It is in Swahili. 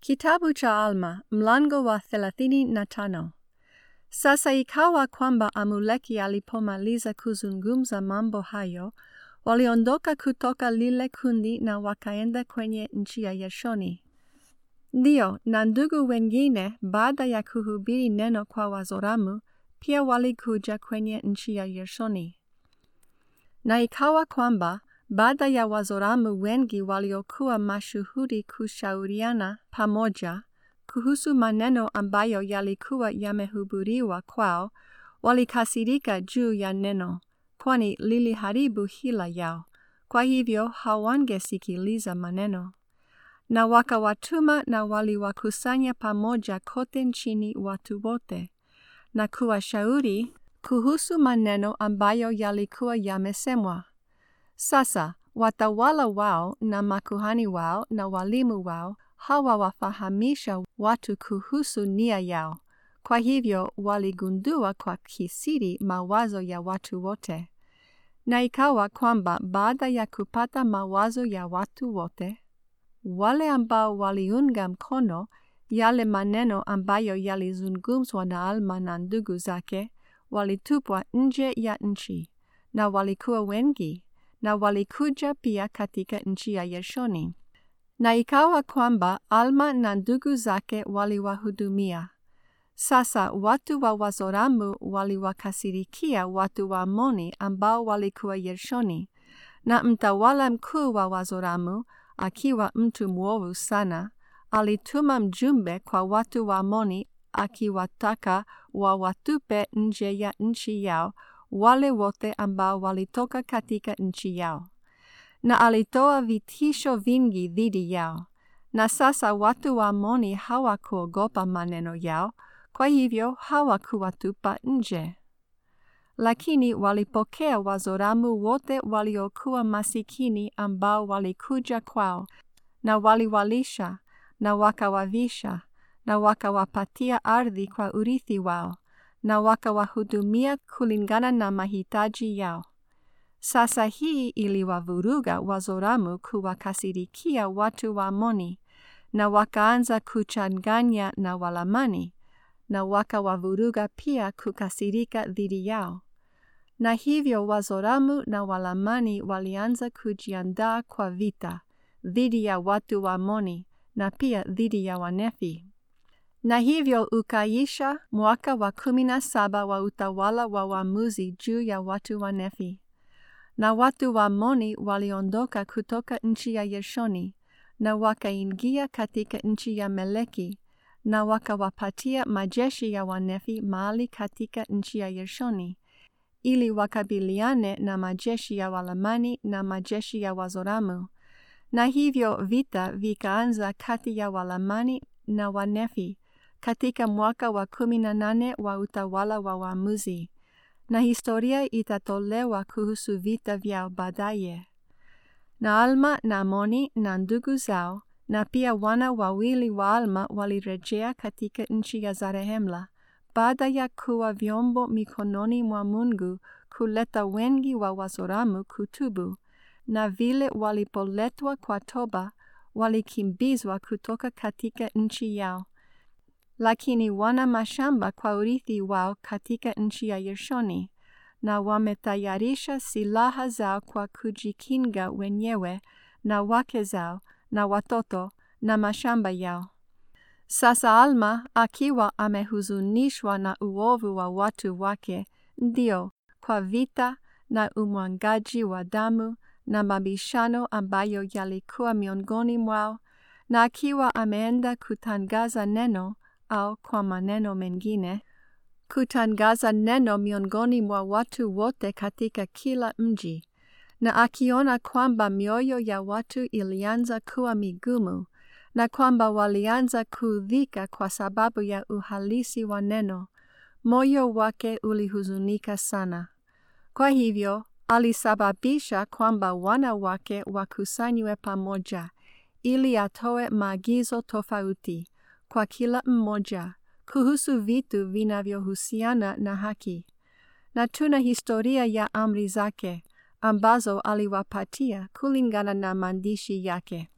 Kitabu cha Alma, mlango wa thelathini na tano. Sasa ikawa kwamba Amuleki alipomaliza kuzungumza mambo hayo, waliondoka kutoka lile kundi na wakaenda kwenye nchi ya Yashoni. Ndio, na ndugu wengine baada ya kuhubiri neno kwa Wazoramu, pia walikuja kwenye nchi ya Yashoni. Na ikawa kwamba baada ya Wazoramu wengi waliokuwa mashuhuri kushauriana pamoja kuhusu maneno ambayo yalikuwa yamehubiriwa kwao, walikasirika juu ya neno, kwani liliharibu hila yao. Kwa hivyo hawangesikiliza maneno, na wakawatuma na waliwakusanya pamoja kote nchini watu wote, na kuwashauri kuhusu maneno ambayo yalikuwa yamesemwa. Sasa watawala wao na makuhani wao na walimu wao hawawafahamisha watu kuhusu nia yao. Kwa hivyo waligundua kwa kisiri mawazo ya watu wote. Na ikawa kwamba baada ya kupata mawazo ya watu wote, wale ambao waliunga mkono yale maneno ambayo yalizungumzwa na Alma na ndugu zake, walitupwa nje ya nchi, na walikuwa wengi na walikuja pia katika nchi ya Yashoni. Na ikawa kwamba Alma na ndugu zake waliwahudumia. Sasa watu wa Wazoramu waliwakasirikia watu wa Amoni ambao walikuwa Yashoni, na mtawala mkuu wa Wazoramu, akiwa mtu mwovu sana, alituma mjumbe kwa watu wa Amoni akiwataka wawatupe nje ya nchi yao wale wote ambao walitoka katika nchi yao, na alitoa vitisho vingi dhidi yao. Na sasa watu wa Amoni hawakuogopa maneno yao, kwa hivyo hawakuwatupa nje. Lakini walipokea Wazoramu wote waliokuwa masikini ambao walikuja kwao, na waliwalisha na wakawavisha na wakawapatia ardhi kwa urithi wao na wakawahudumia kulingana na mahitaji yao. Sasa hii iliwavuruga Wazoramu kuwakasirikia watu wa Amoni, na wakaanza kuchanganya na Walamani, na wakawavuruga pia kukasirika dhidi yao. Na hivyo Wazoramu na Walamani walianza kujiandaa kwa vita dhidi ya watu wa Amoni na pia dhidi ya Wanefi. Na hivyo ukaisha mwaka wa kumi na saba wa utawala wa waamuzi juu ya watu wa Nefi. Na watu wa Amoni waliondoka kutoka nchi ya Yashoni na wakaingia katika nchi ya Meleki na wakawapatia majeshi ya Wanefi mahali katika nchi ya Yashoni ili wakabiliane na majeshi ya Walamani na majeshi ya Wazoramu. Na hivyo vita vikaanza kati ya Walamani na Wanefi katika mwaka wa kumi na nane wa utawala wa waamuzi, na historia itatolewa kuhusu vita vyao baadaye. Na Alma na Amoni na ndugu zao na pia wana wawili wa Alma walirejea katika nchi ya Zarehemla baada ya kuwa vyombo mikononi mwa Mungu kuleta wengi wa Wazoramu kutubu, na vile walipoletwa kwa toba walikimbizwa kutoka katika nchi yao lakini wana mashamba kwa urithi wao katika nchi ya Yashoni, na wametayarisha silaha zao kwa kujikinga wenyewe na wake zao na watoto na mashamba yao. Sasa Alma akiwa amehuzunishwa na uovu wa watu wake, ndio kwa vita na umwangaji wa damu na mabishano ambayo yalikuwa miongoni mwao, na akiwa ameenda kutangaza neno au kwa maneno mengine, kutangaza neno miongoni mwa watu wote katika kila mji, na akiona kwamba mioyo ya watu ilianza kuwa migumu, na kwamba walianza kuudhika kwa sababu ya uhalisi wa neno, moyo wake ulihuzunika sana. Kwa hivyo alisababisha kwamba wana wake wakusanywe pamoja, ili atoe maagizo tofauti kwa kila mmoja kuhusu vitu vinavyohusiana na haki. Na tuna historia ya amri zake ambazo aliwapatia kulingana na maandishi yake.